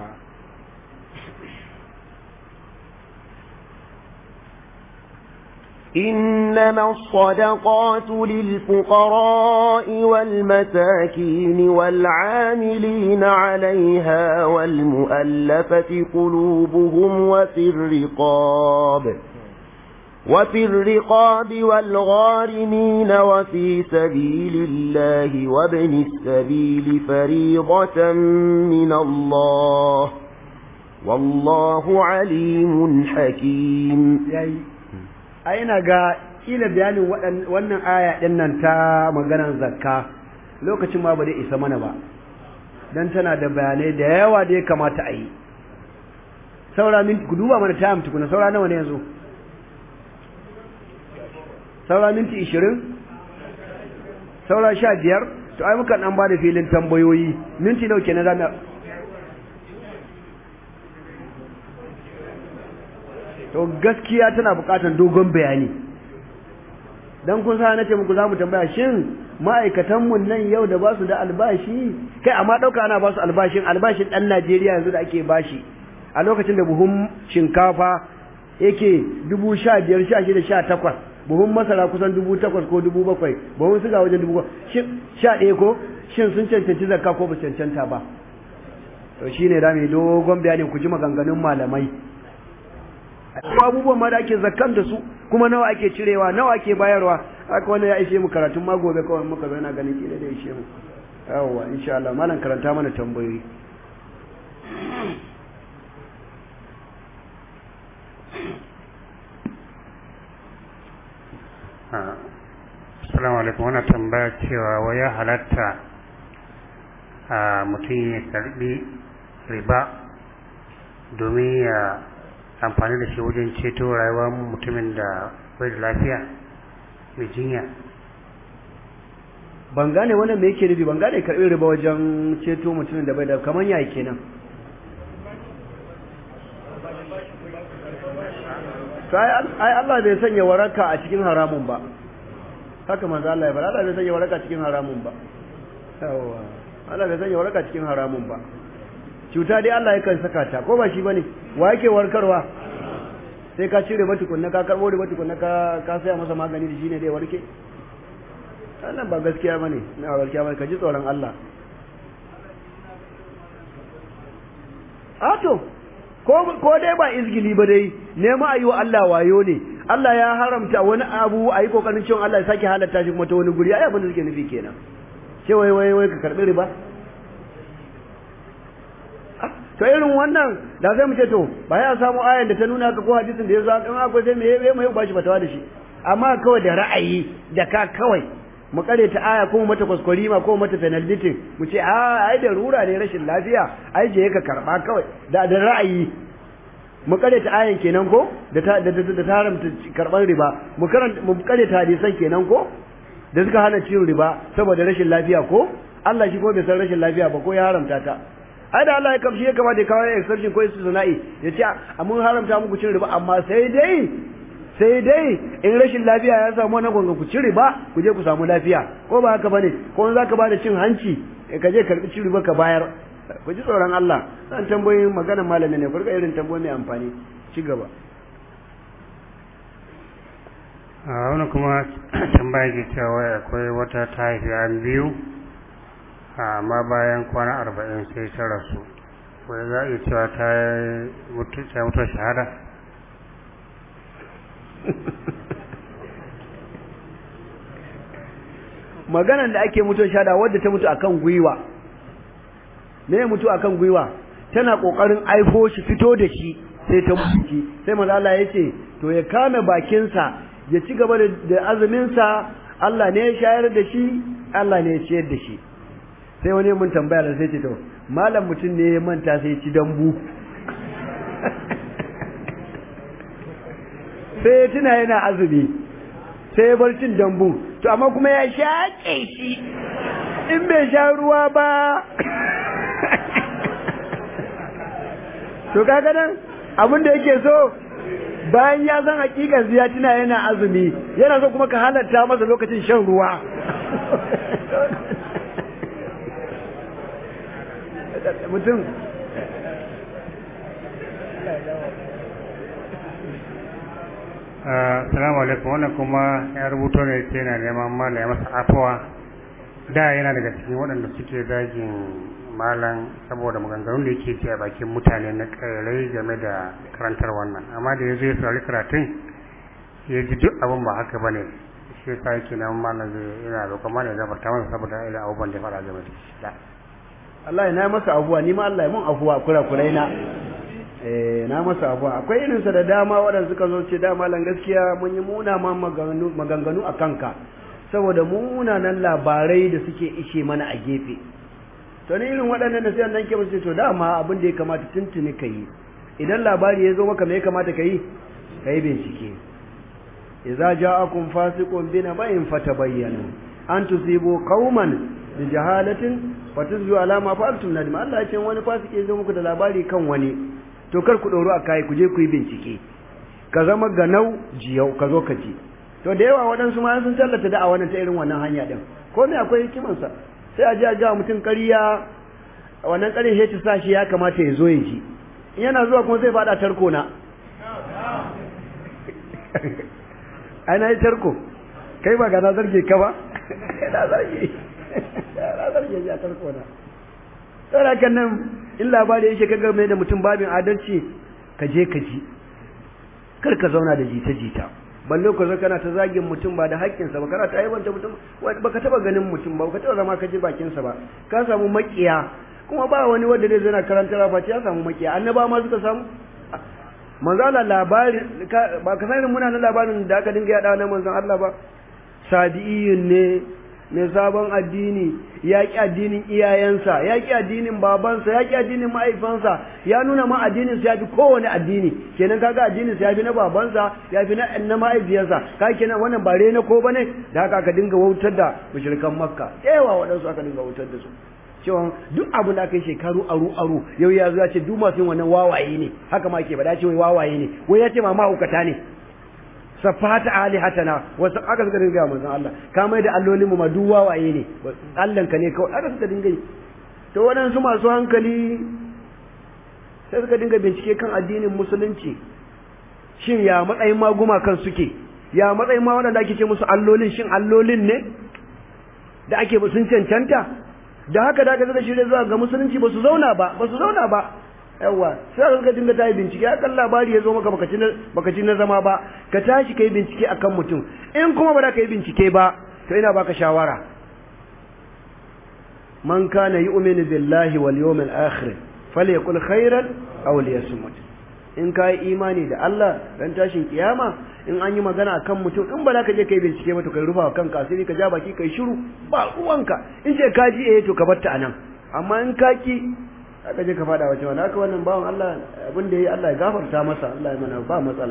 إنما الصدقات للفقراء والمساكين والعاملين عليها والمؤلفة قلوبهم وفي الرقاب وفي الرقاب والغارمين وفي سبيل الله وابن السبيل فريضة من الله والله عليم حكيم ai ina ga kila bayanin wannan aya din nan ta maganar zakka lokacin ma ba zai isa mana ba dan tana da bayanai da yawa da ya kamata a yi saura minti ku duba mana time tukuna saura nawa ne yanzu saura minti 20 saura 15 to ai muka dan ba da filin tambayoyi minti nawa kenan zamu to gaskiya tana bukatar dogon bayani dan kun sa nace muku zamu tambaya shin ma'aikatan mun nan yau da basu da albashi kai amma dauka ana basu albashin albashin dan Najeriya yanzu da ake bashi a lokacin da buhun shinkafa yake dubu sha biyar sha shida sha takwas buhun masara kusan dubu takwas ko dubu bakwai buhun suga wajen dubu shin sha ɗaya ko shin sun cancanci zakka ko ba cancanta ba to shine da mai dogon bayani ku ji maganganun malamai abubuwan ma da ake zakkan da su kuma nawa ake cirewa nawa ake bayarwa haka wannan ya ishe mu karatun ma gobe kawai muka zo ina ganin kila da ishe mu yawwa insha Allah malam karanta mana tambayoyi Assalamu alaikum wannan tambaya cewa wai ya halatta a mutum ya karbi riba domin ya amfani da shi wajen ceto rayuwar mutumin da bai da lafiya mai jinya ban gane wannan me yake nufi ban gane karɓi riba wajen ceto mutumin da bai da kamar yayi kenan ai Allah bai sanya waraka a cikin haramun ba haka manzo Allah ya fara Allah bai sanya waraka cikin haramun ba yawa Allah bai sanya waraka cikin haramun ba cuta dai Allah yakan saka ta ko ba shi bane wa yake warkarwa sai ka cire ba tukunna ka karbo da tukunna ka ka saya masa magani da shine dai warke wannan ba gaskiya bane na gaskiya bane ka ji tsoron Allah ato ko ko dai ba izgili ba dai nema ayi wa Allah wayo ne Allah ya haramta wani abu ayi kokarin cewa Allah ya sake halatta shi kuma ta wani guri ai abin da suke nufi kenan ce wai wai wai ka karbi riba to irin wannan da zai mu ce to ba ya samu ayan da ta nuna ka ko hadisin da ya zo in akwai sai me me mai bashi fatawa da shi amma kawai da ra'ayi da ka kawai mu kare ta aya ko mata kwaskwari ma ko mata penalty mu ce a ai da rura ne rashin lafiya ai je ka karba kawai da da ra'ayi mu kare ta ayan kenan ko da ta da da ta haramta karban riba mu karanta mu kare ta hadisan kenan ko da suka hana cin riba saboda rashin lafiya ko Allah shi ko bai san rashin lafiya ba ko ya haramta ta ai da Allah ya kamshi ya kamata ya kawo exception ko istisna'i ya ce a mun haramta muku cin riba amma sai dai sai dai in rashin lafiya ya samu na gonga ku ci riba ku je ku samu lafiya ko ba haka bane ko in zaka bada cin hanci ka je karbi cin riba ka bayar ku ji tsoron Allah san tambayoyin magana malami ne ku rika irin tambayoyi mai amfani ci gaba a wani kuma tambaya ke cewa akwai wata ta haifi an biyu amma bayan kwana arba'in sai ta rasu wai za a iya cewa ta mutu shahada maganan da ake mutuwar shahada wadda ta mutu akan gwiwa me ya mutu akan gwiwa tana kokarin aifo shi fito da shi sai ta mutu sai manzo Allah ya ce to ya kame bakinsa ya ci gaba da azumin sa Allah ne ya shayar da shi Allah ne ya ciyar da shi sai wani mun tambaya da sai ce to malam mutum ne ya manta sai ya ci dambu sai ya tuna yana azumi sai ya bar cin dambu to amma kuma ya shaƙe shi in bai sha ruwa ba to kaga nan abin da yake so bayan ya san hakikan ya tuna yana azumi yana so kuma ka halatta masa lokacin shan ruwa mutum Assalamu alaikum wannan kuma ya rubuto ne ce yana neman mala ya masa afuwa da yana daga cikin waɗanda suke zagin malam saboda maganganun da yake ce a bakin mutane na ƙairai game da karantar wannan amma da ya zo ya saurari karatun ya ji duk abin ba haka ba ne shi yasa yake neman malam zai yana roƙon malam ya gafarta masa saboda irin abubuwan da ya faɗa game da shi Allah ya na masa abuwa ni ma Allah ya mun afuwa kura-kurai na eh na masa abuwa akwai irin sa da dama waɗanda suka zo ce dama lan gaskiya mun yi muna ma maganganu a kanka saboda munanan labarai da suke ishe mana a gefe to ne irin waɗannan da sai nan ke musu to dama abin da ya kamata tuntuni ka yi idan labari ya zo maka me ya kamata ka yi ka yi bincike idza ja'akum fasiqun bina bayin fatabayyanu an tusibu qauman bi jahalatin fatuzju ala ma fa'altum nadim Allah ya ce wani fasike ya zo muku da labari kan wani to kar ku ɗoro a kai ku je ku yi bincike ka zama ganau jiyau ka zo ka ji to da yawa waɗansu ma sun tallata da a wannan ta irin wannan hanya din ko me akwai hikimansa sai a ji a ga mutum ƙarya wannan ƙarin ya ci sa shi ya kamata ya zo ya ji in yana zuwa kuma zai faɗa tarko na ai na yi tarko kai ba ga na zarge ka ba na zarge na zarge ya tarko na saboda kan nan in labari yake kaga mai da mutum babin adalci ka je ka ji kar ka zauna da jita-jita balle ko zaka kana ta zagin mutum ba da haƙƙinsa ba kana ta aibanta mutum baka taba ganin mutum ba baka taba zama ka ji bakinsa ba ka samu makiya kuma ba wani wanda zai zana karanta rafa ya samu makiya annaba ma suka samu manzala labari ba ka sani muna na labarin da aka dinga yada na manzon Allah ba sadiyin ne mai sabon addini ya ƙi addinin iyayensa ya ƙi addinin babansa ya ƙi addinin mahaifansa ya nuna ma addinin ya fi kowane addini kenan kaga addinin ya fi na babansa ya fi na na mahaifiyarsa ka kenan wannan ba na ko bane da haka aka dinga wautar da mushrikan makka yawa waɗansu aka dinga wautar da su cewa duk abu da aka yi shekaru aru aru yau ya zo ya ce duk masu yin wannan wawaye ne haka ma ke ba da ce wai wawaye ne wai ya ce ma mahaukata ne safata alihatana wasu aka suka dinga manzon Allah ka mai da allolin mu ma duk wawaye ne Allahn ka ne kawai aka suka dinga yi to waɗansu masu hankali sai suka dinga bincike kan addinin musulunci shin ya matsayin maguma kan suke ya matsayin ma waɗanda ake ce musu allolin shin allolin ne da ake sun cancanta da haka da aka zai shirya zuwa ga musulunci ba su zauna ba ba su zauna ba yawa sai ka dinga tayi bincike akan labari ya zo maka baka ci baka ci na zama ba ka tashi kai bincike akan mutum in kuma ba za ka yi bincike ba to ina baka shawara man kana yu'minu billahi wal yawmil akhir falyakul khairan aw liyasmut in ka yi imani da Allah dan tashin kiyama in an yi magana akan mutum in ba za ka je kai bincike ba to kai rufa kanka asiri ka ja baki kai shiru ba uwanka in ce ka ji eh to ka bar ta anan amma in ka ki aka je ka fada wace wani haka wannan bawan Allah abin da ya yi Allah ya gafarta masa Allah ya mana ba matsala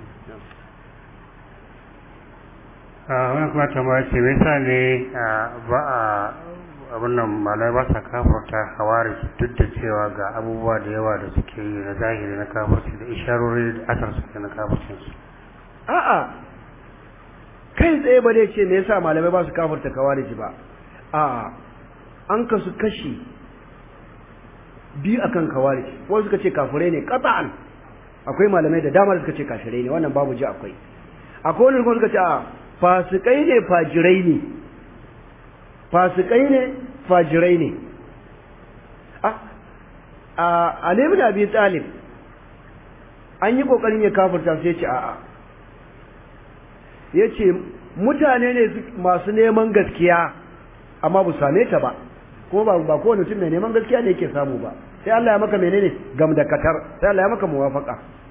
a wani kuma tambaya ce me yasa ne ba a abin nan malai ba sa kafarta hawari duk da cewa ga abubuwa da yawa da suke yi na zahiri na kafarci da isharori da asar suke na kafarcin su a'a kai tsaye ba dai ce me yasa malamai ba su kafarta kawariji ba a'a an kasu kashi biyu akan kawarij wasu suka ce kafirai ne qat'an akwai malamai da dama da suka ce kafirai ne wannan babu ji akwai akwai wani kuma suka ce a fasikai ne fajirai ne fasikai ne fajirai ne a a Ali ibn Abi Talib an yi kokarin ya kafirta sai ya ce a'a yace mutane ne masu neman gaskiya amma bu same ta ba kuma ba ba kowane mutum mai neman gaskiya ne yake samu ba sai Allah ya maka menene gam da katar sai Allah ya maka muwafaka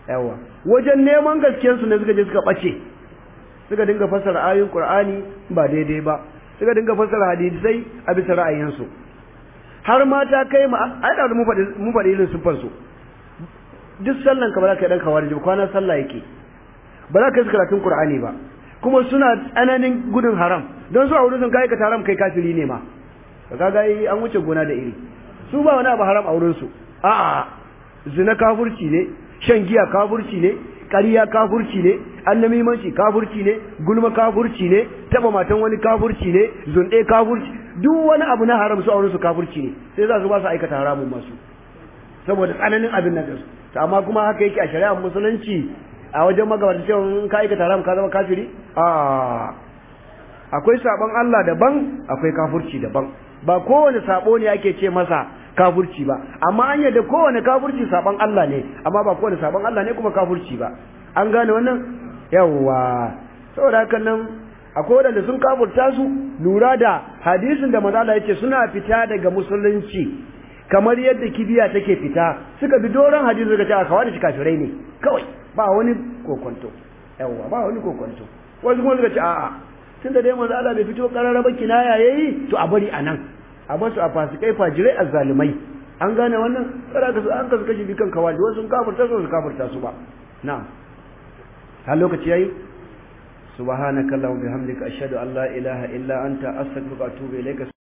yawa wajen neman gaskiyar su ne suka je suka bace suka dinga fassara ayoyin Qur'ani ba daidai ba suka dinga fassara hadisai a bisa ra'ayinsu har ma ta kai ma ai da mu faɗi mu faɗi irin sufar su duk sallan ka ba za ka yi dan kawar ba kwana sallah yake ba za ka yi karatun Qur'ani ba kuma suna tsananin gudun haram don su a wurin sun kai ka haram kai kafiri ne ma kaga an wuce gona da iri su ba wani abu haram a wurin su a'a zina kafurci ne shan giya kafurci ne ƙarya kafurci ne annamimanci kafurci ne gulma kafurci ne taba matan wani kafurci ne zunɗe kafurci duk wani abu na haram su auren su kafurci ne sai za su ba su aikata haramun masu saboda tsananin abin nan su to amma kuma haka yake a shari'ar musulunci a wajen magabata cewa in ka aikata haram ka zama kafiri a akwai sabon Allah daban akwai kafurci daban ba kowane sabo ne ake ce masa kafurci ba amma an yadda kowane kafurci saban Allah ne amma ba kowane saban Allah ne kuma kafurci ba an gane wannan yawwa saboda haka nan akwai wadanda sun kafurta su lura da hadisin da manzo yace suna fita daga musulunci kamar yadda kibiya take fita suka bi doron hadisi suka ce a kawai da kafirai ne kawai ba wani kokonto yawwa ba wani kokonto wasu kuma suka ce a'a tunda dai manzo Allah bai fito kararraba kinaya yayi to a bari anan a basu a fasikai fajirai azzalumai an gane wannan kada ka an kasu kashi bikan kawai wasu sun kafirta su su kafirta su ba na'am har lokaci yayi subhanakallahumma bihamdika ashhadu an la ilaha illa anta astaghfiruka wa atubu ilayka